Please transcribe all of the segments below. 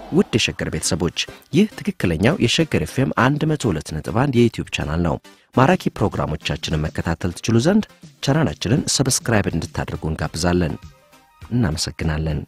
ውድ የሸገር ቤተሰቦች ይህ ትክክለኛው የሸገር ኤፍኤም 102.1 የዩትዩብ ቻናል ነው። ማራኪ ፕሮግራሞቻችንን መከታተል ትችሉ ዘንድ ቻናላችንን ሰብስክራይብ እንድታደርጉ እንጋብዛለን። እናመሰግናለን።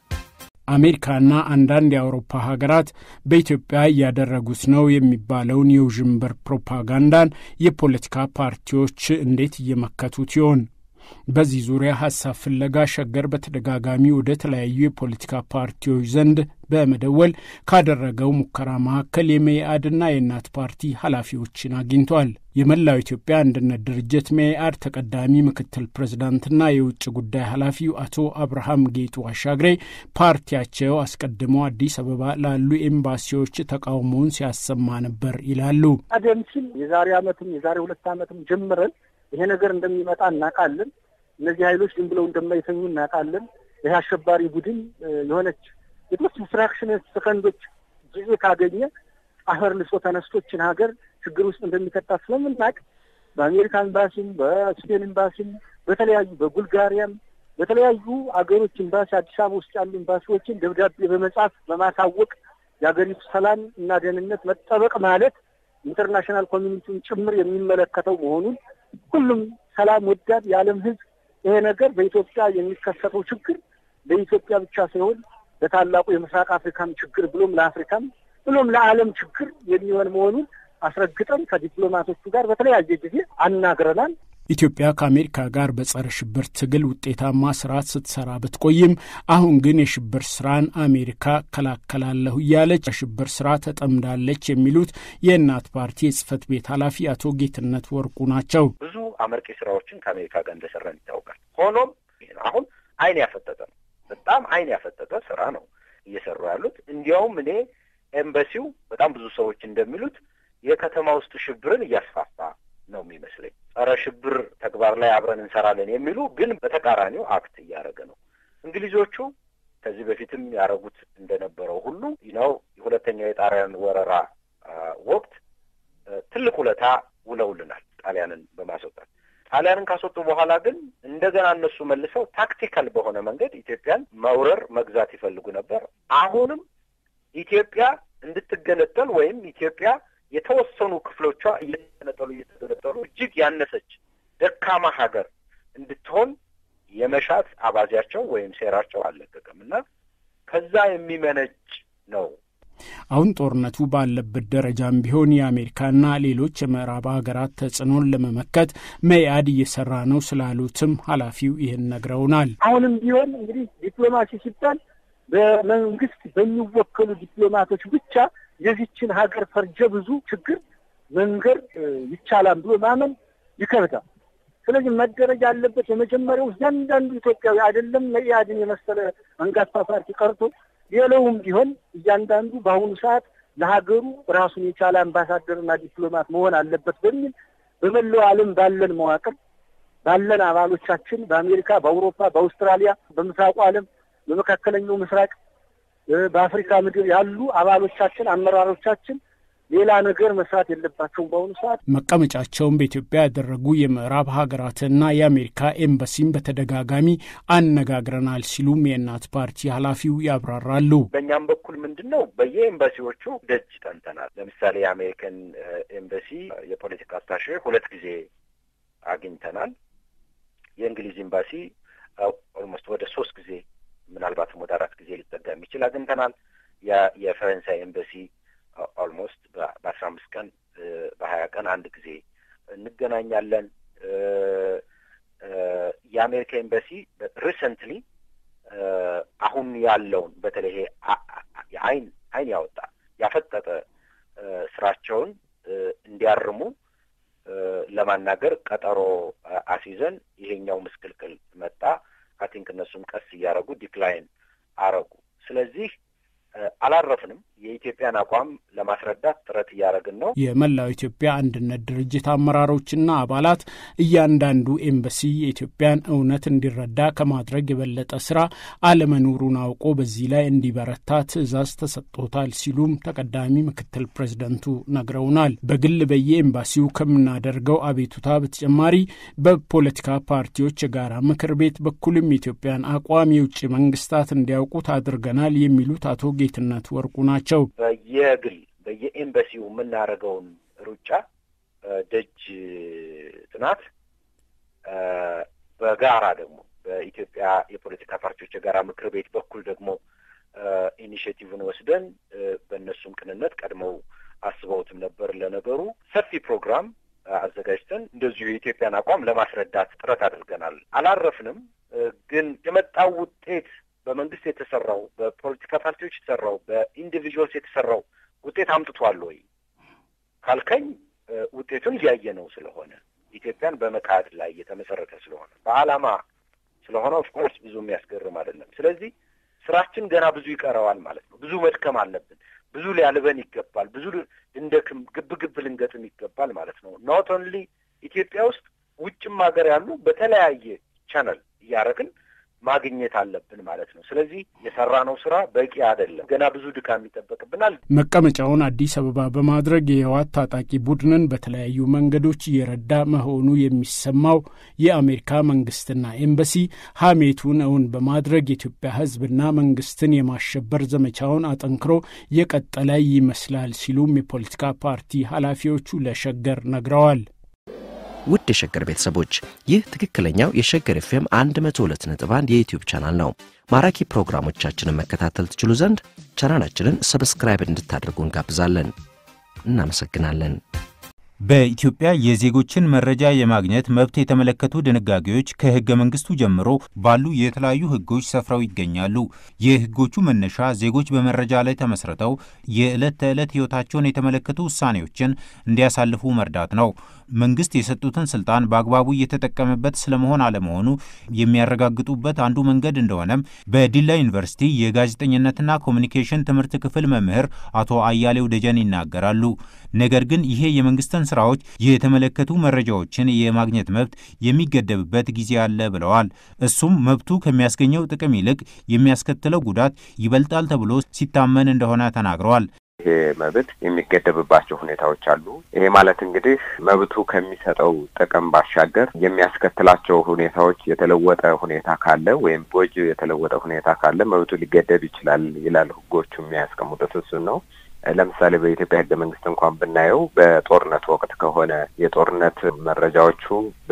አሜሪካና አንዳንድ የአውሮፓ ሀገራት በኢትዮጵያ እያደረጉት ነው የሚባለውን የውዥንብር ፕሮፓጋንዳን የፖለቲካ ፓርቲዎች እንዴት እየመከቱት ይሆን? በዚህ ዙሪያ ሀሳብ ፍለጋ ሸገር በተደጋጋሚ ወደ ተለያዩ የፖለቲካ ፓርቲዎች ዘንድ በመደወል ካደረገው ሙከራ መካከል የመኢአድና የእናት ፓርቲ ኃላፊዎችን አግኝቷል። የመላው ኢትዮጵያ አንድነት ድርጅት መኢአድ ተቀዳሚ ምክትል ፕሬዝዳንትና የውጭ ጉዳይ ኃላፊው አቶ አብርሃም ጌጡ አሻግሬ ፓርቲያቸው አስቀድሞ አዲስ አበባ ላሉ ኤምባሲዎች ተቃውሞውን ሲያሰማ ነበር ይላሉ። ቀደም ሲል የዛሬ ዓመትም የዛሬ ሁለት ዓመትም ጀምረን ይሄ ነገር እንደሚመጣ እናውቃለን። እነዚህ ኃይሎች ዝም ብለው እንደማይተኙ እናውቃለን። ይህ አሸባሪ ቡድን የሆነች የተወሰኑ ፍራክሽን ሰከንዶች ጊዜ ካገኘ አፈር ልሶ ተነስቶችን ሀገር ችግር ውስጥ እንደሚከታ ስለምናውቅ በአሜሪካ ኤምባሲም፣ በስፔን ኤምባሲም፣ በተለያዩ በቡልጋሪያም በተለያዩ አገሮች ኤምባሲ አዲስ አበባ ውስጥ ያሉ ኤምባሲዎችን ደብዳቤ በመጻፍ በማሳወቅ የሀገሪቱ ሰላም እና ደህንነት መጠበቅ ማለት ኢንተርናሽናል ኮሚኒቲውን ጭምር የሚመለከተው መሆኑን ሁሉም ሰላም ወዳድ የዓለም ሕዝብ ይሄ ነገር በኢትዮጵያ የሚከሰተው ችግር ለኢትዮጵያ ብቻ ሳይሆን ለታላቁ የምስራቅ አፍሪካም ችግር ብሎም ለአፍሪካም ብሎም ለዓለም ችግር የሚሆን መሆኑን አስረግጠን ከዲፕሎማቶቹ ጋር በተለያየ ጊዜ አናግረናል። ኢትዮጵያ ከአሜሪካ ጋር በጸረ ሽብር ትግል ውጤታማ ስርዓት ስትሰራ ብትቆይም አሁን ግን የሽብር ስራን አሜሪካ ከላከላለሁ እያለች የሽብር ስራ ተጠምዳለች የሚሉት የእናት ፓርቲ የጽህፈት ቤት ኃላፊ አቶ ጌትነት ወርቁ ናቸው። ብዙ አመርቂ ስራዎችን ከአሜሪካ ጋር እንደሰራን ይታወቃል። ሆኖም አሁን አይን ያፈጠጠ ነው። በጣም አይን ያፈጠጠ ስራ ነው እየሰሩ ያሉት። እንዲያውም እኔ ኤምባሲው በጣም ብዙ ሰዎች እንደሚሉት የከተማ ውስጥ ሽብርን እያስፋፋ ነው የሚመስለኝ። ጸረ ሽብር ተግባር ላይ አብረን እንሰራለን የሚሉ ግን በተቃራኒው አክት እያደረገ ነው። እንግሊዞቹ ከዚህ በፊትም ያደረጉት እንደነበረው ሁሉ ነው የሁለተኛው የጣሊያን ወረራ ወቅት ትልቅ ውለታ ውለውልናል ጣሊያንን በማስወጣት ጣሊያንን ካስወጡ በኋላ ግን እንደገና እነሱ መልሰው ታክቲካል በሆነ መንገድ ኢትዮጵያን መውረር መግዛት ይፈልጉ ነበር። አሁንም ኢትዮጵያ እንድትገነጠል ወይም ኢትዮጵያ የተወሰኑ ክፍሎቿ እየተገነጠሉ እየተገነጠሉ እጅግ ያነሰች ደካማ ሀገር እንድትሆን የመሻት አባዜያቸው ወይም ሴራቸው አልለቀቀም እና ከዛ የሚመነጭ ነው። አሁን ጦርነቱ ባለበት ደረጃም ቢሆን የአሜሪካና ሌሎች የምዕራብ ሀገራት ተጽዕኖን ለመመከት መኢአድ እየሰራ ነው ስላሉትም ኃላፊው ይህን ነግረውናል። አሁንም ቢሆን እንግዲህ ዲፕሎማሲ ሲባል በመንግስት በሚወከሉ ዲፕሎማቶች ብቻ የዚችን ሀገር ፈርጀ ብዙ ችግር መንገር ይቻላል ብሎ ማመን ይከብዳል። ስለዚህ መደረግ ያለበት የመጀመሪያው እያንዳንዱ ኢትዮጵያዊ አይደለም መኢአድን የመሰለ አንጋፋ ፓርቲ ቀርቶ ሌላውም ቢሆን እያንዳንዱ በአሁኑ ሰዓት ለሀገሩ ራሱን የቻለ አምባሳደርና ዲፕሎማት መሆን አለበት በሚል በመላው ዓለም ባለን መዋቅር ባለን አባሎቻችን በአሜሪካ፣ በአውሮፓ፣ በአውስትራሊያ፣ በምስራቁ ዓለም፣ በመካከለኛው ምስራቅ፣ በአፍሪካ ምድር ያሉ አባሎቻችን አመራሮቻችን ሌላ ነገር መስራት የለባቸውም። በአሁኑ ሰዓት መቀመጫቸውን በኢትዮጵያ ያደረጉ የምዕራብ ሀገራትና የአሜሪካ ኤምባሲን በተደጋጋሚ አነጋግረናል ሲሉም የእናት ፓርቲ ኃላፊው ያብራራሉ። በእኛም በኩል ምንድን ነው በየኤምባሲዎቹ ደጅ ጠንተናል። ለምሳሌ የአሜሪካን ኤምባሲ የፖለቲካ አታሼ ሁለት ጊዜ አግኝተናል። የእንግሊዝ ኤምባሲ ኦልሞስት ወደ ሶስት ጊዜ ምናልባትም ወደ አራት ጊዜ ሊጠጋ የሚችል አግኝተናል። የፈረንሳይ ኤምባሲ ኦልሞስት በአስራ አምስት ቀን በሀያ ቀን አንድ ጊዜ እንገናኛለን። የአሜሪካ ኤምባሲ ሪሰንትሊ አሁን ያለውን በተለይ አይን አይን ያወጣ ያፈጠጠ ስራቸውን እንዲያርሙ ለማናገር ቀጠሮ አስይዘን ይሄኛው ምስቅልቅል መጣ። አይ እነሱም ቀስ እያደረጉ ዲክላይን አረጉ። ስለዚህ አላረፍንም። የኢትዮጵያን አቋም ለማስረዳት ጥረት እያደረግን ነው። የመላው ኢትዮጵያ አንድነት ድርጅት አመራሮችና አባላት እያንዳንዱ ኤምባሲ የኢትዮጵያን እውነት እንዲረዳ ከማድረግ የበለጠ ስራ አለመኖሩን አውቆ በዚህ ላይ እንዲበረታ ትዕዛዝ ተሰጥቶታል ሲሉም ተቀዳሚ ምክትል ፕሬዚደንቱ ነግረውናል። በግል በየኤምባሲው ከምናደርገው አቤቱታ በተጨማሪ በፖለቲካ ፓርቲዎች የጋራ ምክር ቤት በኩልም የኢትዮጵያን አቋም የውጭ መንግስታት እንዲያውቁት አድርገናል የሚሉት አቶ ጌትነት ወርቁ ናቸው። ናቸው። በየግል በየኤምባሲው የምናደርገውን ሩጫ ደጅ ጥናት በጋራ ደግሞ በኢትዮጵያ የፖለቲካ ፓርቲዎች የጋራ ምክር ቤት በኩል ደግሞ ኢኒሽቲቭን ወስደን በእነሱም ቅንነት ቀድመው አስበውትም ነበር። ለነገሩ ሰፊ ፕሮግራም አዘጋጅተን እንደዚሁ የኢትዮጵያን አቋም ለማስረዳት ጥረት አድርገናል። አላረፍንም። ግን የመጣው ውጤት በመንግስት የተሰራው በፖለቲካ ፓርቲዎች የተሰራው በኢንዲቪዥዋልስ የተሰራው ውጤት አምጥቷል ወይ ካልከኝ ውጤቱን እያየ ነው ስለሆነ ኢትዮጵያን በመካድ ላይ የተመሰረተ ስለሆነ በዓላማ ስለሆነ ኦፍኮርስ ብዙ የሚያስገርም አይደለም። ስለዚህ ስራችን ገና ብዙ ይቀረዋል ማለት ነው። ብዙ መድከም አለብን። ብዙ ሊያልበን ይገባል። ብዙ ልንደክም፣ ግብ ግብ ልንገጥም ይገባል ማለት ነው። ኖት ኦንሊ ኢትዮጵያ ውስጥ ውጭም ሀገር ያሉ በተለያየ ቻነል እያደረግን ማግኘት አለብን ማለት ነው። ስለዚህ የሰራነው ስራ በቂ አይደለም። ገና ብዙ ድካም ይጠበቅብናል። መቀመጫውን አዲስ አበባ በማድረግ የህወሓት ታጣቂ ቡድንን በተለያዩ መንገዶች እየረዳ መሆኑ የሚሰማው የአሜሪካ መንግስትና ኤምባሲ ሀሜቱን እውን በማድረግ የኢትዮጵያ ህዝብና መንግስትን የማሸበር ዘመቻውን አጠንክሮ የቀጠለ ይመስላል ሲሉም የፖለቲካ ፓርቲ ኃላፊዎቹ ለሸገር ነግረዋል። ውድ የሸገር ቤተሰቦች ይህ ትክክለኛው የሸገር ኤፍኤም 102.1 የዩትዩብ ቻናል ነው። ማራኪ ፕሮግራሞቻችንን መከታተል ትችሉ ዘንድ ቻናላችንን ሰብስክራይብ እንድታደርጉ እንጋብዛለን። እናመሰግናለን። በኢትዮጵያ የዜጎችን መረጃ የማግኘት መብት የተመለከቱ ድንጋጌዎች ከህገ መንግስቱ ጀምሮ ባሉ የተለያዩ ህጎች ሰፍረው ይገኛሉ። የህጎቹ መነሻ ዜጎች በመረጃ ላይ ተመስርተው የዕለት ተዕለት ህይወታቸውን የተመለከቱ ውሳኔዎችን እንዲያሳልፉ መርዳት ነው። መንግስት የሰጡትን ስልጣን በአግባቡ እየተጠቀመበት ስለመሆን አለመሆኑ የሚያረጋግጡበት አንዱ መንገድ እንደሆነም በዲላ ዩኒቨርሲቲ የጋዜጠኝነትና ኮሚኒኬሽን ትምህርት ክፍል መምህር አቶ አያሌው ደጀን ይናገራሉ። ነገር ግን ይሄ የመንግስትን ስራዎች የተመለከቱ መረጃዎችን የማግኘት መብት የሚገደብበት ጊዜ አለ ብለዋል። እሱም መብቱ ከሚያስገኘው ጥቅም ይልቅ የሚያስከትለው ጉዳት ይበልጣል ተብሎ ሲታመን እንደሆነ ተናግረዋል። ይሄ መብት የሚገደብባቸው ሁኔታዎች አሉ። ይሄ ማለት እንግዲህ መብቱ ከሚሰጠው ጥቅም ባሻገር የሚያስከትላቸው ሁኔታዎች የተለወጠ ሁኔታ ካለ ወይም ጎጂ የተለወጠ ሁኔታ ካለ መብቱ ሊገደብ ይችላል ይላል ህጎቹ የሚያስቀምጡት እሱን ነው። ለምሳሌ በኢትዮጵያ ህገ መንግስት እንኳን ብናየው በጦርነት ወቅት ከሆነ የጦርነት መረጃዎቹ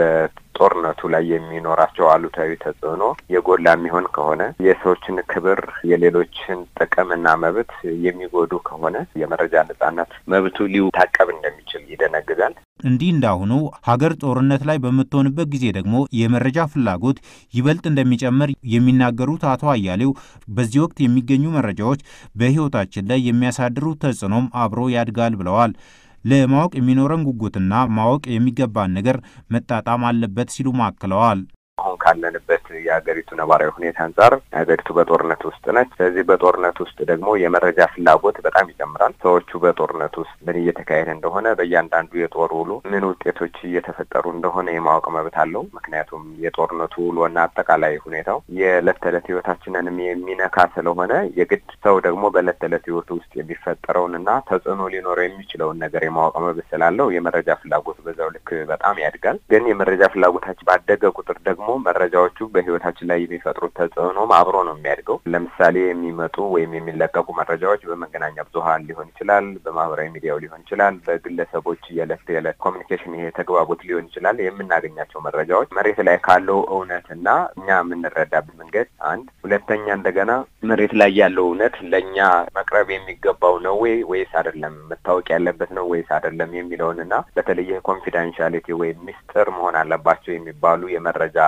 በጦርነቱ ላይ የሚኖራቸው አሉታዊ ተጽዕኖ የጎላ የሚሆን ከሆነ የሰዎችን ክብር፣ የሌሎችን ጥቅምና መብት የሚጎዱ ከሆነ የመረጃ ነጻነት መብቱ ሊታቀብ እንደሚችል ይደነግጋል። እንዲህ እንዳሁኑ ሀገር ጦርነት ላይ በምትሆንበት ጊዜ ደግሞ የመረጃ ፍላጎት ይበልጥ እንደሚጨምር የሚናገሩት አቶ አያሌው በዚህ ወቅት የሚገኙ መረጃዎች በሕይወታችን ላይ የሚያሳድሩት ተጽዕኖም አብሮ ያድጋል ብለዋል። ለማወቅ የሚኖረን ጉጉትና ማወቅ የሚገባን ነገር መጣጣም አለበት ሲሉ አክለዋል። አሁን ካለንበት የሀገሪቱ ነባራዊ ሁኔታ አንጻር ሀገሪቱ በጦርነት ውስጥ ነች። ስለዚህ በጦርነት ውስጥ ደግሞ የመረጃ ፍላጎት በጣም ይጨምራል። ሰዎቹ በጦርነት ውስጥ ምን እየተካሄደ እንደሆነ በእያንዳንዱ የጦር ውሎ ምን ውጤቶች እየተፈጠሩ እንደሆነ የማወቅ መብት አለው። ምክንያቱም የጦርነቱ ውሎና አጠቃላይ ሁኔታው የዕለት ተዕለት ህይወታችንንም የሚነካ ስለሆነ የግድ ሰው ደግሞ በዕለት ተዕለት ህይወቱ ውስጥ የሚፈጠረውን እና ተጽዕኖ ሊኖረው የሚችለውን ነገር የማወቅ መብት ስላለው የመረጃ ፍላጎት በዛው ልክ በጣም ያድጋል። ግን የመረጃ ፍላጎታችን ባደገ ቁጥር ደግሞ መረጃዎቹ በህይወታችን ላይ የሚፈጥሩት ተጽዕኖም አብሮ ነው የሚያድገው። ለምሳሌ የሚመጡ ወይም የሚለቀቁ መረጃዎች በመገናኛ ብዙኃን ሊሆን ይችላል፣ በማህበራዊ ሚዲያው ሊሆን ይችላል፣ በግለሰቦች የዕለት የዕለት ኮሚኒኬሽን ይሄ ተግባቦት ሊሆን ይችላል። የምናገኛቸው መረጃዎች መሬት ላይ ካለው እውነት እና እኛ የምንረዳበት መንገድ አንድ፣ ሁለተኛ እንደገና መሬት ላይ ያለው እውነት ለእኛ መቅረብ የሚገባው ነው ወይ ወይስ አይደለም፣ መታወቅ ያለበት ነው ወይስ አይደለም የሚለውን እና በተለየ ኮንፊደንሻሊቲ ወይም ሚስጥር መሆን አለባቸው የሚባሉ የመረጃ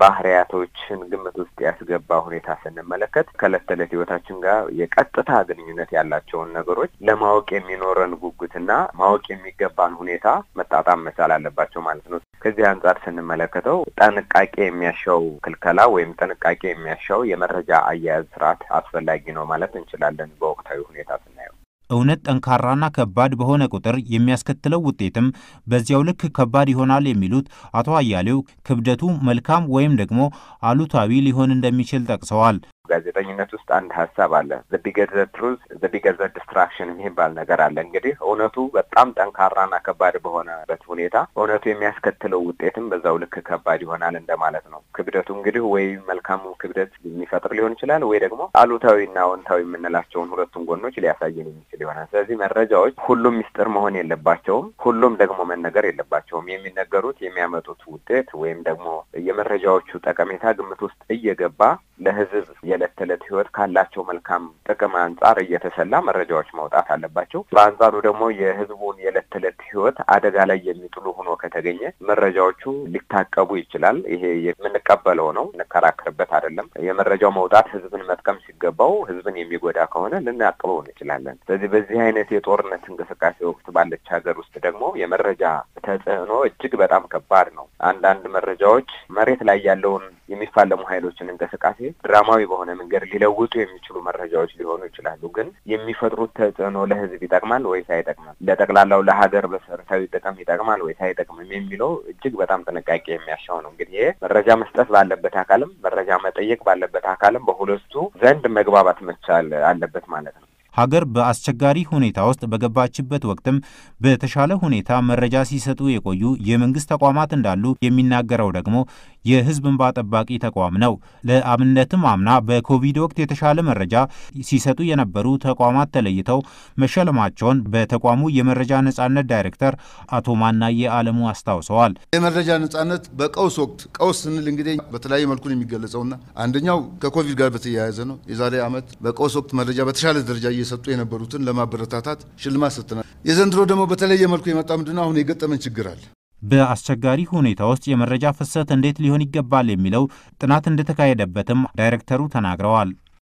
ባህሪያቶችን ግምት ውስጥ ያስገባ ሁኔታ ስንመለከት ከዕለት ተዕለት ህይወታችን ጋር የቀጥታ ግንኙነት ያላቸውን ነገሮች ለማወቅ የሚኖረን ጉጉትና ማወቅ የሚገባን ሁኔታ መጣጣም መቻል አለባቸው ማለት ነው። ከዚህ አንጻር ስንመለከተው ጥንቃቄ የሚያሻው ክልከላ ወይም ጥንቃቄ የሚያሻው የመረጃ አያያዝ ስርዓት አስፈላጊ ነው ማለት እንችላለን በወቅታዊ ሁኔታ ስናየው። እውነት ጠንካራና ከባድ በሆነ ቁጥር የሚያስከትለው ውጤትም በዚያው ልክ ከባድ ይሆናል የሚሉት አቶ አያሌው ክብደቱ መልካም ወይም ደግሞ አሉታዊ ሊሆን እንደሚችል ጠቅሰዋል። ጋዜጠኝነት ውስጥ አንድ ሀሳብ አለ። ዘ ቢገር ዘ ትሩዝ ዘ ቢገር ዘ ዲስትራክሽን የሚባል ነገር አለ። እንግዲህ እውነቱ በጣም ጠንካራና ከባድ በሆነበት ሁኔታ እውነቱ የሚያስከትለው ውጤትም በዛው ልክ ከባድ ይሆናል እንደማለት ነው። ክብደቱ እንግዲህ ወይ መልካሙ ክብደት የሚፈጥር ሊሆን ይችላል፣ ወይ ደግሞ አሉታዊና አዎንታዊ የምንላቸውን ሁለቱን ጎኖች ሊያሳየን የሚችል ይሆናል። ስለዚህ መረጃዎች ሁሉም ሚስጥር መሆን የለባቸውም፣ ሁሉም ደግሞ መነገር የለባቸውም። የሚነገሩት የሚያመጡት ውጤት ወይም ደግሞ የመረጃዎቹ ጠቀሜታ ግምት ውስጥ እየገባ ለሕዝብ የዕለት ተዕለት ሕይወት ካላቸው መልካም ጥቅም አንጻር እየተሰላ መረጃዎች መውጣት አለባቸው። በአንጻሩ ደግሞ የሕዝቡን የዕለት ተዕለት ሕይወት አደጋ ላይ የሚጥሉ ሆኖ ከተገኘ መረጃዎቹ ሊታቀቡ ይችላል። ይሄ የምንቀበለው ነው፣ እንከራከርበት አይደለም። የመረጃው መውጣት ሕዝብን መጥቀም ሲገባው ሕዝብን የሚጎዳ ከሆነ ልናቅበው እንችላለን። ስለዚህ በዚህ አይነት የጦርነት እንቅስቃሴ ወቅት ባለች ሀገር ውስጥ ደግሞ የመረጃ ተጽዕኖ እጅግ በጣም ከባድ ነው። አንዳንድ መረጃዎች መሬት ላይ ያለውን የሚፋለሙ ኃይሎችን እንቅስቃሴ ድራማዊ በሆነ መንገድ ሊለውጡ የሚችሉ መረጃዎች ሊሆኑ ይችላሉ። ግን የሚፈጥሩት ተጽዕኖ ለህዝብ ይጠቅማል ወይስ አይጠቅምም፣ ለጠቅላላው ለሀገር መሰረታዊ ጥቅም ይጠቅማል ወይስ አይጠቅምም የሚለው እጅግ በጣም ጥንቃቄ የሚያሻው ነው። እንግዲህ ይሄ መረጃ መስጠት ባለበት አካልም መረጃ መጠየቅ ባለበት አካልም በሁለቱ ዘንድ መግባባት መቻል አለበት ማለት ነው። ሀገር በአስቸጋሪ ሁኔታ ውስጥ በገባችበት ወቅትም በተሻለ ሁኔታ መረጃ ሲሰጡ የቆዩ የመንግስት ተቋማት እንዳሉ የሚናገረው ደግሞ የህዝብ እንባ ጠባቂ ተቋም ነው። ለአብነትም አምና በኮቪድ ወቅት የተሻለ መረጃ ሲሰጡ የነበሩ ተቋማት ተለይተው መሸለማቸውን በተቋሙ የመረጃ ነጻነት ዳይሬክተር አቶ ማናየ አለሙ አስታውሰዋል። የመረጃ ነጻነት በቀውስ ወቅት ቀውስ ስንል እንግዲህ በተለያየ መልኩ ነው የሚገለጸውና አንደኛው ከኮቪድ ጋር በተያያዘ ነው። የዛሬ ዓመት በቀውስ ወቅት መረጃ በተሻለ ደረጃ እየሰጡ የነበሩትን ለማበረታታት ሽልማት ሰጥተናል። የዘንድሮ ደግሞ በተለየ መልኩ የመጣ ምንድነው አሁን የገጠመን ችግር አለ። በአስቸጋሪ ሁኔታ ውስጥ የመረጃ ፍሰት እንዴት ሊሆን ይገባል የሚለው ጥናት እንደተካሄደበትም ዳይሬክተሩ ተናግረዋል።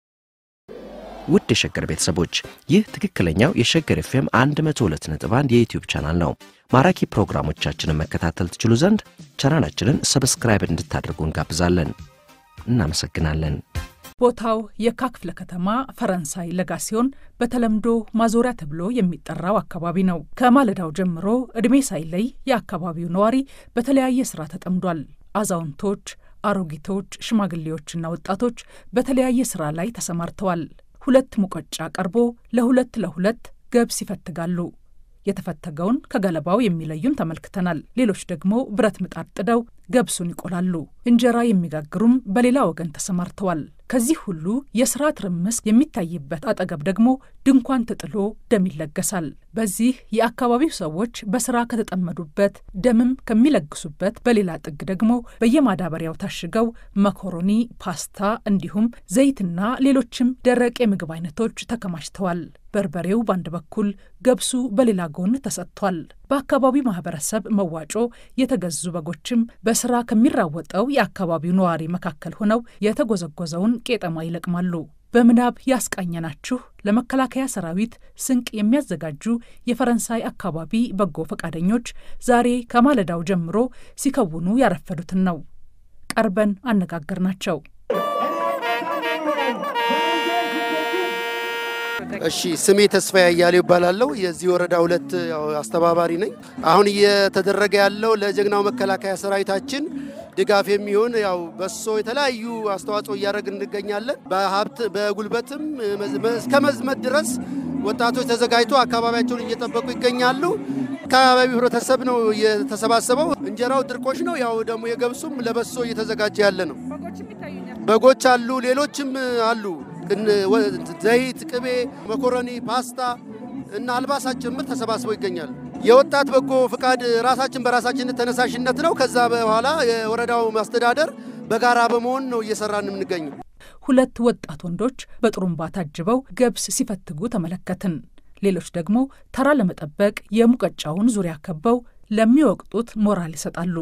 ውድ የሸገር ቤተሰቦች ይህ ትክክለኛው የሸገር ኤፍኤም 102.1 የዩትዩብ ቻናል ነው። ማራኪ ፕሮግራሞቻችንን መከታተል ትችሉ ዘንድ ቻናላችንን ሰብስክራይብ እንድታደርጉ እንጋብዛለን። እናመሰግናለን። ቦታው የካ ክፍለ ከተማ ፈረንሳይ ለጋ ሲሆን በተለምዶ ማዞሪያ ተብሎ የሚጠራው አካባቢ ነው። ከማለዳው ጀምሮ ዕድሜ ሳይለይ የአካባቢው ነዋሪ በተለያየ ስራ ተጠምዷል። አዛውንቶች፣ አሮጊቶች፣ ሽማግሌዎችና ወጣቶች በተለያየ ስራ ላይ ተሰማርተዋል። ሁለት ሙቀጫ ቀርቦ ለሁለት ለሁለት ገብስ ይፈትጋሉ። የተፈተገውን ከገለባው የሚለዩን ተመልክተናል። ሌሎች ደግሞ ብረት ምጣድ ጥደው ገብሱን ይቆላሉ። እንጀራ የሚጋግሩም በሌላ ወገን ተሰማርተዋል። ከዚህ ሁሉ የስራ ትርምስ የሚታይበት አጠገብ ደግሞ ድንኳን ተጥሎ ደም ይለገሳል። በዚህ የአካባቢው ሰዎች በስራ ከተጠመዱበት ደምም ከሚለግሱበት በሌላ ጥግ ደግሞ በየማዳበሪያው ታሽገው መኮሮኒ፣ ፓስታ እንዲሁም ዘይትና ሌሎችም ደረቅ የምግብ አይነቶች ተከማችተዋል። በርበሬው በአንድ በኩል ገብሱ በሌላ ጎን ተሰጥቷል። በአካባቢው ማህበረሰብ መዋጮ የተገዙ በጎችም በስራ ከሚራወጠው የአካባቢው ነዋሪ መካከል ሆነው የተጎዘጎዘውን ቄጠማ ይለቅማሉ። በምናብ ያስቃኘናችሁ ለመከላከያ ሰራዊት ስንቅ የሚያዘጋጁ የፈረንሳይ አካባቢ በጎ ፈቃደኞች ዛሬ ከማለዳው ጀምሮ ሲከውኑ ያረፈዱትን ነው። ቀርበን አነጋገርናቸው። እሺ ስሜ ተስፋ ያያሌው ይባላለሁ። የዚህ ወረዳ ሁለት አስተባባሪ ነኝ። አሁን እየተደረገ ያለው ለጀግናው መከላከያ ሰራዊታችን ድጋፍ የሚሆን ያው በሶ የተለያዩ አስተዋጽኦ እያደረግን እንገኛለን። በሀብት በጉልበትም እስከ መዝመት ድረስ ወጣቶች ተዘጋጅቶ አካባቢያቸውን እየጠበቁ ይገኛሉ። አካባቢው ህብረተሰብ ነው የተሰባሰበው። እንጀራው ድርቆሽ ነው። ያው ደግሞ የገብሱም ለበሶ እየተዘጋጀ ያለ ነው። በጎች አሉ፣ ሌሎችም አሉ። ዘይት፣ ቅቤ፣ መኮረኒ፣ ፓስታ እና አልባሳት ጭምር ተሰባስበው ይገኛሉ። የወጣት በጎ ፍቃድ ራሳችን በራሳችን ተነሳሽነት ነው። ከዛ በኋላ የወረዳው ማስተዳደር በጋራ በመሆን ነው እየሰራን የምንገኘው። ሁለት ወጣት ወንዶች በጥሩምባ ታጅበው ገብስ ሲፈትጉ ተመለከትን። ሌሎች ደግሞ ተራ ለመጠበቅ የሙቀጫውን ዙሪያ ከበው ለሚወቅጡት ሞራል ይሰጣሉ።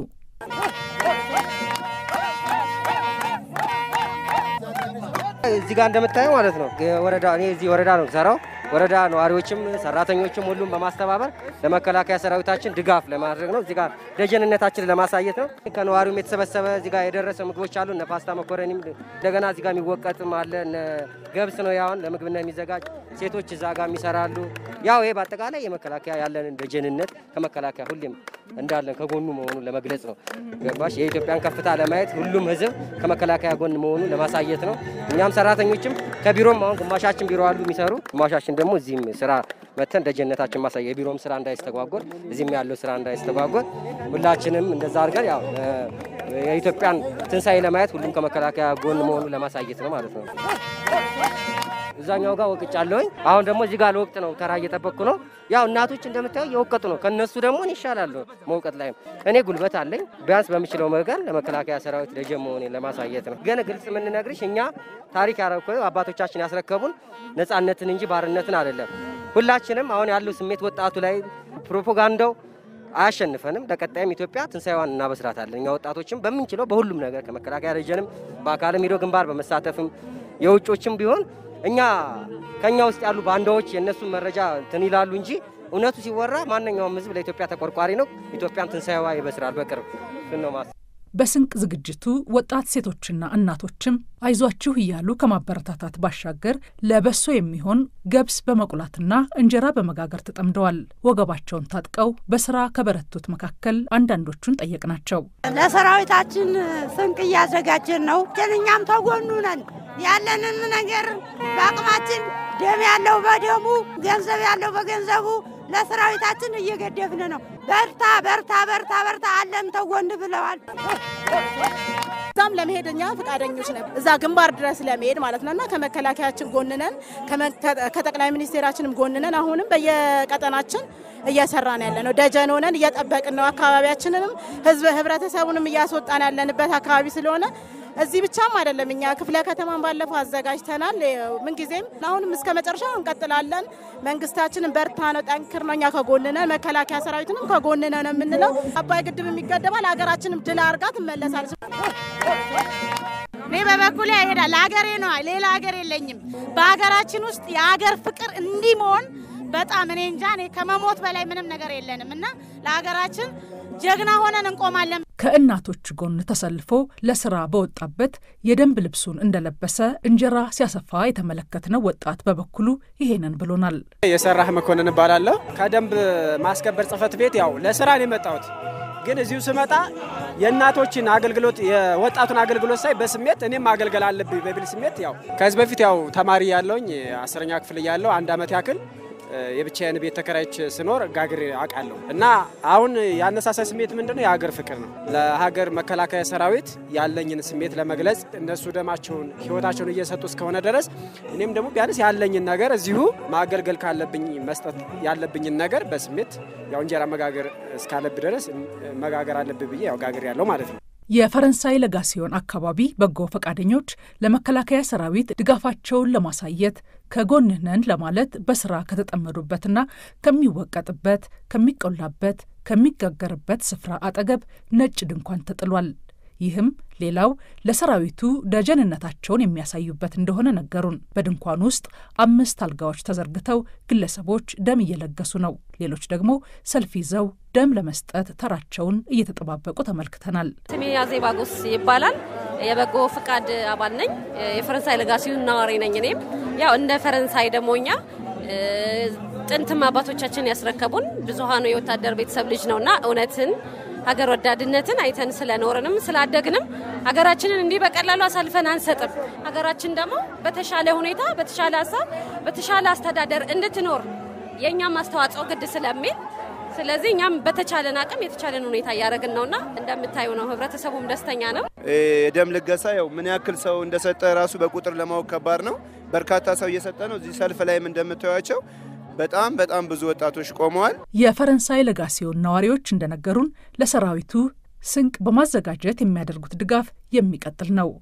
እዚህ ጋር እንደምታየው ማለት ነው ወረዳ እኔ እዚህ ወረዳ ነው ሰራው ወረዳ ነዋሪዎችም ሰራተኞችም ሁሉም በማስተባበር ለመከላከያ ሰራዊታችን ድጋፍ ለማድረግ ነው። እዚህ ጋር ደጀንነታችን ለማሳየት ነው። ከነዋሪውም የተሰበሰበ እዚህ ጋር የደረሰ ምግቦች አሉ። እነ ፓስታ መኮረኒም እንደገና እዚህ ጋር የሚወቀጥም አለ። እነ ገብስ ነው ያውን ለምግብነት የሚዘጋጅ ሴቶች እዛ ጋር የሚሰራሉ። ያው ይሄ በአጠቃላይ የመከላከያ ያለንን ደጀንነት ከመከላከያ ሁሌም እንዳለን ከጎኑ መሆኑን ለመግለጽ ነው። ገባሽ? የኢትዮጵያን ከፍታ ለማየት ሁሉም ህዝብ ከመከላከያ ጎን መሆኑን ለማሳየት ነው። እኛም ሰራተኞችም ከቢሮም አሁን ግማሻችን ቢሮ አሉ የሚሰሩ ግማሻችን ደግሞ እዚህም ስራ መተን ደጀነታችን ማሳየ የቢሮም ስራ እንዳይስተጓጎል እዚህም ያለው ስራ እንዳይስተጓጎል ሁላችንም እንደዛ አድርገን ያው የኢትዮጵያን ትንሣኤ ለማየት ሁሉም ከመከላከያ ጎን መሆኑን ለማሳየት ነው ማለት ነው። እዛኛው ጋር ወቅጫለሁኝ። አሁን ደግሞ እዚህ ጋር ለወቅት ነው፣ ተራ እየጠበቅኩ ነው። ያው እናቶች እንደምታየው እየወቀጡ ነው። ከነሱ ደግሞ እኔ ይሻላለሁ መውቀጥ ላይም እኔ ጉልበት አለኝ። ቢያንስ በምችለው መገን ለመከላከያ ሰራዊት ደጀን መሆኔን ለማሳየት ነው። ግን ግልጽ የምንነግርሽ እኛ ታሪክ ያረኮ አባቶቻችን ያስረከቡን ነጻነትን እንጂ ባርነትን አይደለም። ሁላችንም አሁን ያለው ስሜት ወጣቱ ላይ ፕሮፓጋንዳው አያሸንፈንም። ለቀጣይም ኢትዮጵያ ትንሣኤዋን እናበስራታለን። እኛ ወጣቶችም በምንችለው በሁሉም ነገር ከመከላከያ ደጀንም በአካልም ሄዶ ግንባር በመሳተፍም የውጮችም ቢሆን እኛ ከኛ ውስጥ ያሉ ባንዳዎች የእነሱን መረጃ እንትን ይላሉ እንጂ እውነቱ ሲወራ ማንኛውም ሕዝብ ለኢትዮጵያ ተቆርቋሪ ነው። ኢትዮጵያም ትንሣኤዋ ይበስራል በቅርብ ነው ማስ በስንቅ ዝግጅቱ ወጣት ሴቶችና እናቶችም አይዟችሁ እያሉ ከማበረታታት ባሻገር ለበሶ የሚሆን ገብስ በመቁላትና እንጀራ በመጋገር ተጠምደዋል። ወገባቸውን ታጥቀው በስራ ከበረቱት መካከል አንዳንዶቹን ጠየቅናቸው። ለሰራዊታችን ስንቅ እያዘጋጀን ነው። እኛም ተጎኑ ነን። ያለንን ነገር በአቅማችን ደም ያለው በደሙ ገንዘብ ያለው በገንዘቡ ለሰራዊታችን እየገደፍን ነው። በርታ በርታ በርታ በርታ አለም ተጎን ብለዋል። እዛም ለመሄድ እኛ ፈቃደኞች ነን፣ እዛ ግንባር ድረስ ለመሄድ ማለት ነው እና ከመከላከያችን ጎንነን ከጠቅላይ ሚኒስቴራችንም ጎንነን አሁንም በየቀጠናችን እየሰራን ያለ ነው። ደጀን ሆነን እየጠበቅን ነው። አካባቢያችንንም ህዝብ ህብረተሰቡንም እያስወጣን ያለንበት አካባቢ ስለሆነ እዚህ ብቻም አይደለም። እኛ ክፍለ ከተማን ባለፈው አዘጋጅተናል። ምንጊዜም አሁንም እስከ መጨረሻው እንቀጥላለን። መንግስታችንን በርታ ነው፣ ጠንክር ነው። እኛ ከጎንነ መከላከያ ሰራዊትንም ከጎንነ ነው የምንለው። አባይ ግድብ የሚገደባል፣ ሀገራችንም ድል አድርጋ ትመለሳለች። እኔ በበኩሌ ይሄዳል ለሀገሬ ነው፣ ሌላ ሀገር የለኝም። በሀገራችን ውስጥ የሀገር ፍቅር እንዲህ መሆን በጣም እኔ እንጃ። እኔ ከመሞት በላይ ምንም ነገር የለንም እና ለሀገራችን ጀግና ሆነን እንቆማለን። ከእናቶች ጎን ተሰልፎ ለስራ በወጣበት የደንብ ልብሱን እንደለበሰ እንጀራ ሲያሰፋ የተመለከትነው ወጣት በበኩሉ ይሄንን ብሎናል። የሰራህ መኮንን እባላለሁ። ከደንብ ማስከበር ጽህፈት ቤት ያው ለስራ ነው የመጣሁት። ግን እዚሁ ስመጣ የእናቶችን አገልግሎት የወጣቱን አገልግሎት ሳይ በስሜት እኔም ማገልገል አለብኝ በሚል ስሜት ያው ከዚህ በፊት ያው ተማሪ ያለውኝ አስረኛ ክፍል እያለሁ አንድ አመት ያክል የብቻዬን ቤት ተከራይች ስኖር ጋግሬ አውቃለሁ እና አሁን ያነሳሳይ ስሜት ምንድን ነው? የሀገር ፍቅር ነው። ለሀገር መከላከያ ሰራዊት ያለኝን ስሜት ለመግለጽ እነሱ ደማቸውን ሕይወታቸውን እየሰጡ እስከሆነ ድረስ እኔም ደግሞ ቢያንስ ያለኝን ነገር እዚሁ ማገልገል ካለብኝ መስጠት ያለብኝን ነገር በስሜት ያው እንጀራ መጋገር እስካለብ ድረስ መጋገር አለብኝ ብዬ ያው ጋግሬ ያለው ማለት ነው። የፈረንሳይ ለጋሲዮን አካባቢ በጎ ፈቃደኞች ለመከላከያ ሰራዊት ድጋፋቸውን ለማሳየት ከጎንህ ነን ለማለት በስራ ከተጠመዱበትና ከሚወቀጥበት፣ ከሚቆላበት፣ ከሚጋገርበት ስፍራ አጠገብ ነጭ ድንኳን ተጥሏል። ይህም ሌላው ለሰራዊቱ ደጀንነታቸውን የሚያሳዩበት እንደሆነ ነገሩን። በድንኳን ውስጥ አምስት አልጋዎች ተዘርግተው ግለሰቦች ደም እየለገሱ ነው። ሌሎች ደግሞ ሰልፍ ይዘው ደም ለመስጠት ተራቸውን እየተጠባበቁ ተመልክተናል። ስሜ አዜባጎስ ይባላል። የበጎ ፍቃድ አባል ነኝ። የፈረንሳይ ለጋሲዮን ነዋሪ ነኝ። እኔም ያው እንደ ፈረንሳይ ደግሞ እኛ ጥንትም አባቶቻችን ያስረከቡን ብዙሀኑ የወታደር ቤተሰብ ልጅ ነውና እውነትን ሀገር ወዳድነትን አይተን ስለኖርንም ስላደግንም ሀገራችንን እንዲህ በቀላሉ አሳልፈን አንሰጥም። ሀገራችን ደግሞ በተሻለ ሁኔታ በተሻለ ሀሳብ በተሻለ አስተዳደር እንድትኖር የእኛም አስተዋጽኦ ግድ ስለሚል ስለዚህ እኛም በተቻለን አቅም የተቻለን ሁኔታ እያደረግን ነውና እንደምታዩ ነው። ህብረተሰቡም ደስተኛ ነው። የደም ልገሳ ያው ምን ያክል ሰው እንደሰጠ ራሱ በቁጥር ለማወቅ ከባድ ነው። በርካታ ሰው እየሰጠ ነው። እዚህ ሰልፍ ላይም እንደምታዩቸው በጣም በጣም ብዙ ወጣቶች ቆመዋል። የፈረንሳይ ለጋሲዮን ነዋሪዎች እንደነገሩን ለሰራዊቱ ስንቅ በማዘጋጀት የሚያደርጉት ድጋፍ የሚቀጥል ነው።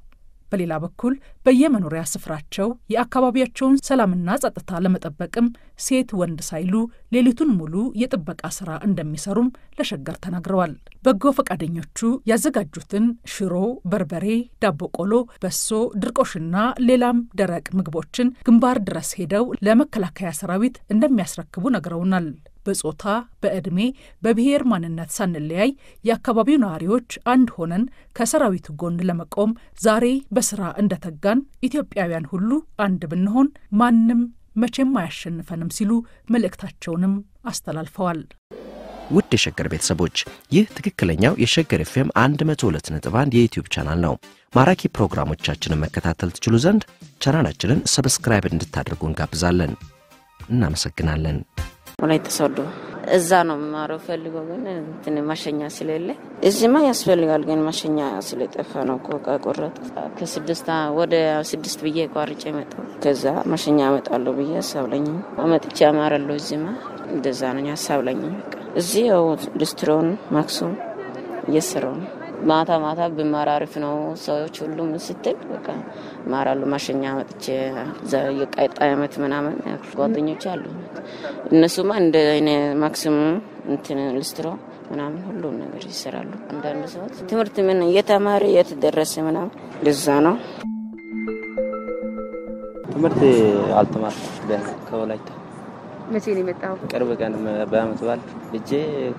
በሌላ በኩል በየመኖሪያ ስፍራቸው የአካባቢያቸውን ሰላምና ጸጥታ ለመጠበቅም ሴት ወንድ ሳይሉ ሌሊቱን ሙሉ የጥበቃ ስራ እንደሚሰሩም ለሸገር ተናግረዋል። በጎ ፈቃደኞቹ ያዘጋጁትን ሽሮ፣ በርበሬ፣ ዳቦ ቆሎ፣ በሶ፣ ድርቆሽና ሌላም ደረቅ ምግቦችን ግንባር ድረስ ሄደው ለመከላከያ ሰራዊት እንደሚያስረክቡ ነግረውናል። በጾታ፣ በዕድሜ፣ በብሔር ማንነት ሳንለያይ የአካባቢው ነዋሪዎች አንድ ሆነን ከሰራዊቱ ጎን ለመቆም ዛሬ በስራ እንደተጋን ኢትዮጵያውያን ሁሉ አንድ ብንሆን ማንም መቼም አያሸንፈንም ሲሉ መልእክታቸውንም አስተላልፈዋል። ውድ የሸገር ቤተሰቦች ይህ ትክክለኛው የሸገር ኤፍኤም 102.1 የዩትዩብ ቻናል ነው። ማራኪ ፕሮግራሞቻችንን መከታተል ትችሉ ዘንድ ቻናላችንን ሰብስክራይብ እንድታደርጉ እንጋብዛለን። እናመሰግናለን። ወላይታ ሶዶ እዛ ነው የምማረው። ፈልገው ግን እንትን ማሸኛ ስለሌለ እዚህማ ያስፈልጋል፣ ግን ማሸኛ ስለጠፋ ነው እኮ ቆረጥ ከስድስት ወደ ስድስት ብዬ ቋርጬ መጣሁ። ከዛ ማሸኛ አመጣለሁ ብዬ ሀሳብ ለኝ አመጥቼ አማራለሁ። እዚህማ እንደዛ ነው ሀሳብ ለኝ። እዚህ ያው ሊስትሮን ማክሱም እየሰራው ነው። ማታ ማታ ብማር አሪፍ ነው። ሰዎች ሁሉም ስትል በቃ እማራለሁ። ማሸኛ መጥቼ የቀጣይ ዓመት ምናምን ጓደኞች አሉ። እነሱማ እንደ እኔ ማክሲሙም እንትን ልስትሮ ምናምን ሁሉም ነገር ይሰራሉ። አንዳንድ ሰዎች ትምህርት ምን እየተማረ የት ደረሰ ምናምን ልዛ ነው። ትምህርት አልተማርኩም። ቢያንስ ከወላይታ መቼ ነው የመጣው? ቅርብ ቀን በአመት በዓል ሂጄ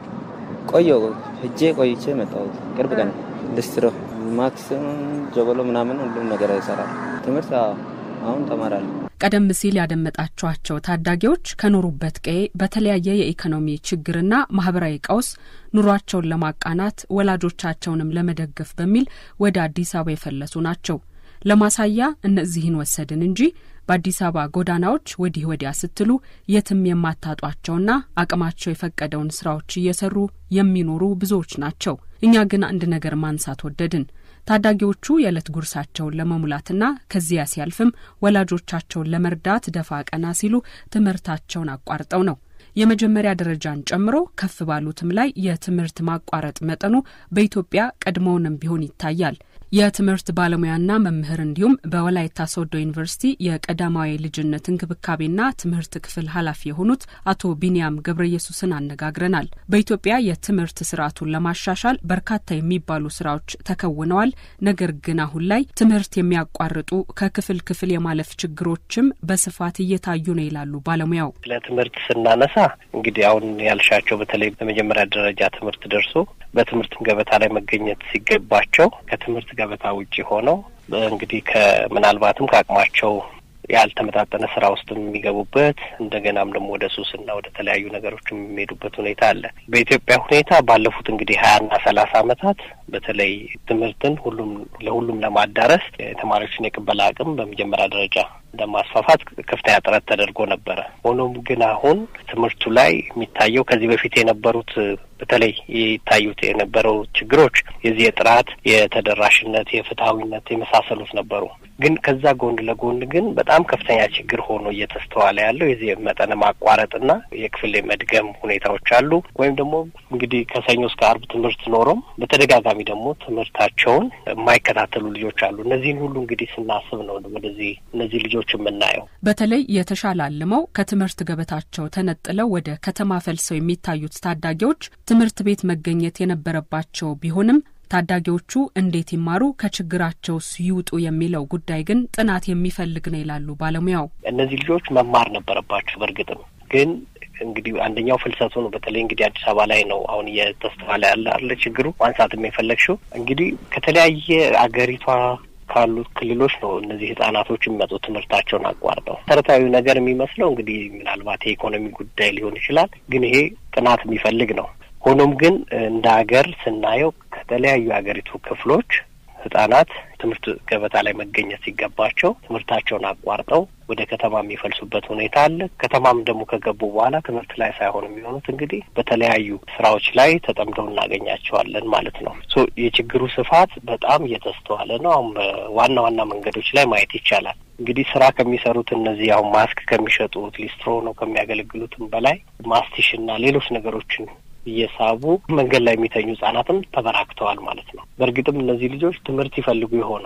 ቆየሁ። ሂጄ ቆይቼ መጣሁት። ቅርብ ቀን ልስትሮ፣ ማክሲሙም ጀጎሎ ምናምን ሁሉም ነገር ይሰራል። ትምህርት አሁን ተማራለሁ። ቀደም ሲል ያደመጣችኋቸው ታዳጊዎች ከኖሩበት ቀዬ በተለያየ የኢኮኖሚ ችግርና ማህበራዊ ቀውስ ኑሯቸውን ለማቃናት ወላጆቻቸውንም ለመደገፍ በሚል ወደ አዲስ አበባ የፈለሱ ናቸው። ለማሳያ እነዚህን ወሰድን እንጂ በአዲስ አበባ ጎዳናዎች ወዲህ ወዲያ ስትሉ የትም የማታጧቸውና አቅማቸው የፈቀደውን ስራዎች እየሰሩ የሚኖሩ ብዙዎች ናቸው። እኛ ግን አንድ ነገር ማንሳት ወደድን። ታዳጊዎቹ የዕለት ጉርሳቸውን ለመሙላትና ከዚያ ሲያልፍም ወላጆቻቸውን ለመርዳት ደፋ ቀና ሲሉ ትምህርታቸውን አቋርጠው ነው። የመጀመሪያ ደረጃን ጨምሮ ከፍ ባሉትም ላይ የትምህርት ማቋረጥ መጠኑ በኢትዮጵያ ቀድሞውንም ቢሆን ይታያል። የትምህርት ባለሙያና መምህር እንዲሁም በወላይታ ሶዶ ዩኒቨርሲቲ የቀዳማዊ ልጅነት እንክብካቤና ትምህርት ክፍል ኃላፊ የሆኑት አቶ ቢንያም ገብረ ኢየሱስን አነጋግረናል። በኢትዮጵያ የትምህርት ስርዓቱን ለማሻሻል በርካታ የሚባሉ ስራዎች ተከውነዋል። ነገር ግን አሁን ላይ ትምህርት የሚያቋርጡ ከክፍል ክፍል የማለፍ ችግሮችም በስፋት እየታዩ ነው ይላሉ ባለሙያው። ለትምህርት ስናነሳ እንግዲህ አሁን ያልሻቸው በተለይ በመጀመሪያ ደረጃ ትምህርት ደርሶ በትምህርት ገበታ ላይ መገኘት ሲገባቸው ከትምህርት ገበታ ውጭ ሆነው እንግዲህ ከምናልባትም ከአቅማቸው ያልተመጣጠነ ስራ ውስጥ የሚገቡበት እንደገናም ደግሞ ወደ ሱስና ወደ ተለያዩ ነገሮች የሚሄዱበት ሁኔታ አለ። በኢትዮጵያ ሁኔታ ባለፉት እንግዲህ ሀያና ሰላሳ አመታት በተለይ ትምህርትን ሁሉም ለሁሉም ለማዳረስ የተማሪዎችን የቅበላ አቅም በመጀመሪያ ደረጃ ለማስፋፋት ከፍተኛ ጥረት ተደርጎ ነበረ። ሆኖም ግን አሁን ትምህርቱ ላይ የሚታየው ከዚህ በፊት የነበሩት በተለይ ይታዩት የነበረው ችግሮች የዚህ የጥራት፣ የተደራሽነት፣ የፍትሐዊነት የመሳሰሉት ነበሩ። ግን ከዛ ጎን ለጎን ግን በጣም ከፍተኛ ችግር ሆኖ እየተስተዋለ ያለው የዚህ መጠነ ማቋረጥና የክፍል የመድገም ሁኔታዎች አሉ። ወይም ደግሞ እንግዲህ ከሰኞ እስከ አርብ ትምህርት ኖሮም በተደጋጋሚ ደግሞ ትምህርታቸውን የማይከታተሉ ልጆች አሉ። እነዚህን ሁሉ እንግዲህ ስናስብ ነው ወደዚህ እነዚህ ልጆች የምናየው። በተለይ የተሻለ አልመው ከትምህርት ገበታቸው ተነጥለው ወደ ከተማ ፈልሰው የሚታዩት ታዳጊዎች ትምህርት ቤት መገኘት የነበረባቸው ቢሆንም ታዳጊዎቹ እንዴት ይማሩ ከችግራቸው ይውጡ የሚለው ጉዳይ ግን ጥናት የሚፈልግ ነው ይላሉ ባለሙያው። እነዚህ ልጆች መማር ነበረባቸው። በእርግጥም ግን እንግዲህ አንደኛው ፍልሰቱ ነው። በተለይ እንግዲህ አዲስ አበባ ላይ ነው አሁን እየተስተዋለ ያለ አለ ችግሩ ማንሳትም የፈለግሽው እንግዲህ ከተለያየ አገሪቷ ካሉት ክልሎች ነው እነዚህ ህጻናቶች የሚመጡ ትምህርታቸውን አቋርጠው። መሰረታዊ ነገር የሚመስለው እንግዲህ ምናልባት የኢኮኖሚ ጉዳይ ሊሆን ይችላል፣ ግን ይሄ ጥናት የሚፈልግ ነው። ሆኖም ግን እንደ ሀገር ስናየው ከተለያዩ የሀገሪቱ ክፍሎች ህጻናት ትምህርት ገበታ ላይ መገኘት ሲገባቸው ትምህርታቸውን አቋርጠው ወደ ከተማ የሚፈልሱበት ሁኔታ አለ። ከተማም ደግሞ ከገቡ በኋላ ትምህርት ላይ ሳይሆን የሚሆኑት እንግዲህ በተለያዩ ስራዎች ላይ ተጠምደው እናገኛቸዋለን ማለት ነው። ሶ የችግሩ ስፋት በጣም እየተስተዋለ ነው። አሁን በዋና ዋና መንገዶች ላይ ማየት ይቻላል። እንግዲህ ስራ ከሚሰሩት እነዚህ አሁን ማስክ ከሚሸጡት ሊስትሮ ነው ከሚያገለግሉትም በላይ ማስቲሽና ሌሎች ነገሮችን እየሳቡ መንገድ ላይ የሚተኙ ህጻናትም ተበራክተዋል ማለት ነው። በእርግጥም እነዚህ ልጆች ትምህርት ይፈልጉ ይሆናል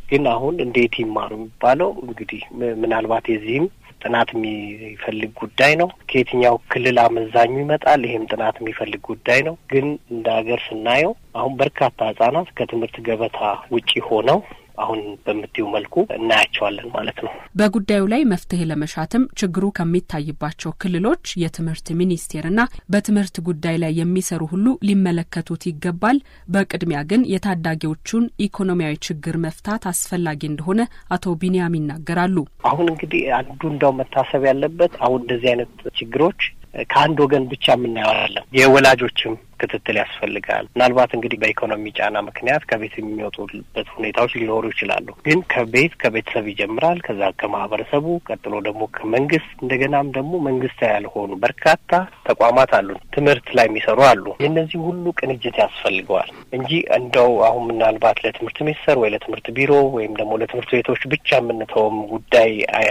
ግን አሁን እንዴት ይማሩ የሚባለው እንግዲህ ምናልባት የዚህም ጥናት የሚፈልግ ጉዳይ ነው። ከየትኛው ክልል አመዛኙ ይመጣል? ይሄም ጥናት የሚፈልግ ጉዳይ ነው። ግን እንደ ሀገር ስናየው አሁን በርካታ ህጻናት ከትምህርት ገበታ ውጪ ሆነው አሁን በምትዩ መልኩ እናያቸዋለን ማለት ነው። በጉዳዩ ላይ መፍትሄ ለመሻትም ችግሩ ከሚታይባቸው ክልሎች የትምህርት ሚኒስቴርና በትምህርት ጉዳይ ላይ የሚሰሩ ሁሉ ሊመለከቱት ይገባል። በቅድሚያ ግን የታዳጊዎቹን ኢኮኖሚያዊ ችግር መፍታት አስፈላጊ እንደሆነ አቶ ቢንያም ይናገራሉ። አሁን እንግዲህ አንዱ እንዳው መታሰብ ያለበት አሁን እንደዚህ አይነት ችግሮች ከአንድ ወገን ብቻ የምናየው አይደለም። የወላጆችም ክትትል ያስፈልጋል። ምናልባት እንግዲህ በኢኮኖሚ ጫና ምክንያት ከቤት የሚወጡበት ሁኔታዎች ሊኖሩ ይችላሉ። ግን ከቤት ከቤተሰብ ይጀምራል። ከዛ ከማህበረሰቡ ቀጥሎ ደግሞ ከመንግስት እንደገናም ደግሞ መንግስታዊ ያልሆኑ በርካታ ተቋማት አሉ፣ ትምህርት ላይ የሚሰሩ አሉ። የእነዚህ ሁሉ ቅንጅት ያስፈልገዋል እንጂ እንደው አሁን ምናልባት ለትምህርት ሚኒስቴር ወይ ለትምህርት ቢሮ ወይም ደግሞ ለትምህርት ቤቶች ብቻ የምንተውም ጉዳይ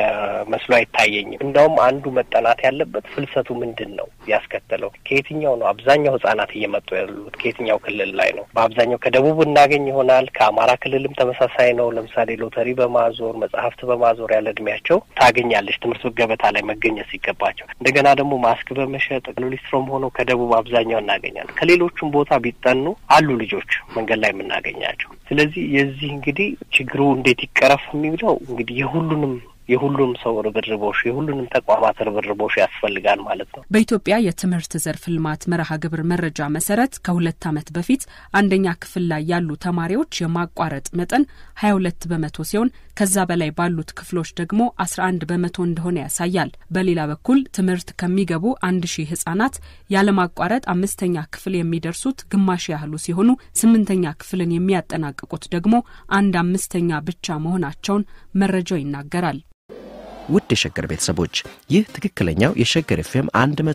መስሎ አይታየኝም። እንደውም አንዱ መጠናት ያለበት ፍልሰቱ ምንድን ነው ያስከተለው ከየትኛው ነው አብዛኛው ህጻናት እየመጡ ያሉት ከየትኛው ክልል ላይ ነው? በአብዛኛው ከደቡብ እናገኝ ይሆናል። ከአማራ ክልልም ተመሳሳይ ነው። ለምሳሌ ሎተሪ በማዞር መጽሐፍት በማዞር ያለ እድሜያቸው ታገኛለች ትምህርት ገበታ ላይ መገኘት ሲገባቸው። እንደገና ደግሞ ማስክ በመሸጥ ሎሊስትሮም ሆነው ከደቡብ አብዛኛው እናገኛለን። ከሌሎቹም ቦታ ቢጠኑ አሉ ልጆች መንገድ ላይ የምናገኛቸው። ስለዚህ የዚህ እንግዲህ ችግሩ እንዴት ይቀረፍ የሚለው እንግዲህ የሁሉንም የሁሉም ሰው ርብርቦሽ የሁሉንም ተቋማት ርብርቦሽ ያስፈልጋል ማለት ነው። በኢትዮጵያ የትምህርት ዘርፍ ልማት መርሃ ግብር መረጃ መሰረት ከሁለት ዓመት በፊት አንደኛ ክፍል ላይ ያሉ ተማሪዎች የማቋረጥ መጠን ሀያ ሁለት በመቶ ሲሆን ከዛ በላይ ባሉት ክፍሎች ደግሞ አስራ አንድ በመቶ እንደሆነ ያሳያል። በሌላ በኩል ትምህርት ከሚገቡ አንድ ሺህ ህጻናት ያለማቋረጥ አምስተኛ ክፍል የሚደርሱት ግማሽ ያህሉ ሲሆኑ ስምንተኛ ክፍልን የሚያጠናቅቁት ደግሞ አንድ አምስተኛ ብቻ መሆናቸውን መረጃው ይናገራል። ውድ የሸገር ቤተሰቦች ይህ ትክክለኛው የሸገር ኤፍኤም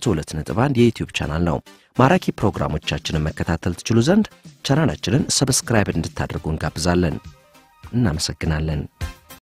102.1 የዩትዩብ ቻናል ነው። ማራኪ ፕሮግራሞቻችንን መከታተል ትችሉ ዘንድ ቻናላችንን ሰብስክራይብ እንድታደርጉ እንጋብዛለን። እናመሰግናለን።